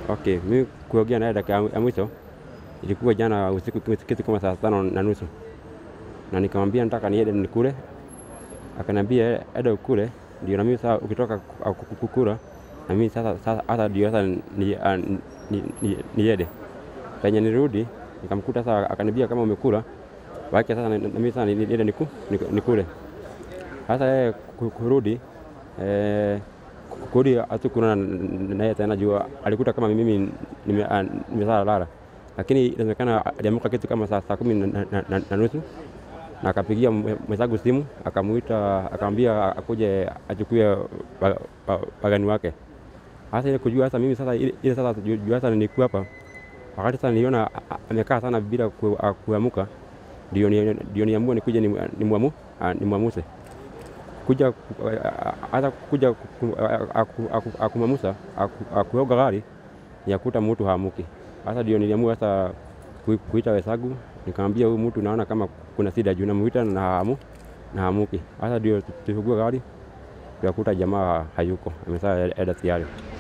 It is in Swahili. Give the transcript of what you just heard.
Okay, mimi kuongea naye dakika ya mwisho ilikuwa jana usiku kitu kama saa tano na nusu, na nikamwambia nataka niende nikule, akaniambia enda ukule, ndio na mimi sasa ukitoka ku- ku- kukula na mimi sasa sasa hata ndio sasa ni- ah, ni- ni- niende. Penye nirudi nikamkuta sasa, akaniambia kama umekula wacha sasa na na mimi sasa ni- niende niku- niku- nikule. Sasa yeye ku- kurudi eh, ku- kurudi hatukuna naye tena juu alikuta kama mimi nime- ah, nimesala lala, lakini inaonekana aliamka kitu kama saa saa kumi na- na- na- na nusu na akapigia mwe- mwenzangu simu akamuita akamwambia akuje achukue wa- wa- wageni wake. Sasa ile kujua sasa mimi sasa ile ile sasa juu juu sasa nilikuwa hapa wakati sasa niliona a- a- amekaa sana bila ku- a- kuamuka, ndio ni- ndio niamua nikuje ni- nimwamu ah, nimwamuse kuja ku- a- hata kuja ku- a- aku- aku- akumwamusa aku- akuoga gari yakuta mtu haamuki. Sasa ndio niliamua sasa kui- kuita wesagu nikamwambia huyu mtu naona kama kuna shida juu namuita na haamu na haamuki. Sasa ndio tufungue gari tukakuta jamaa hayuko, amesaa eda tayari.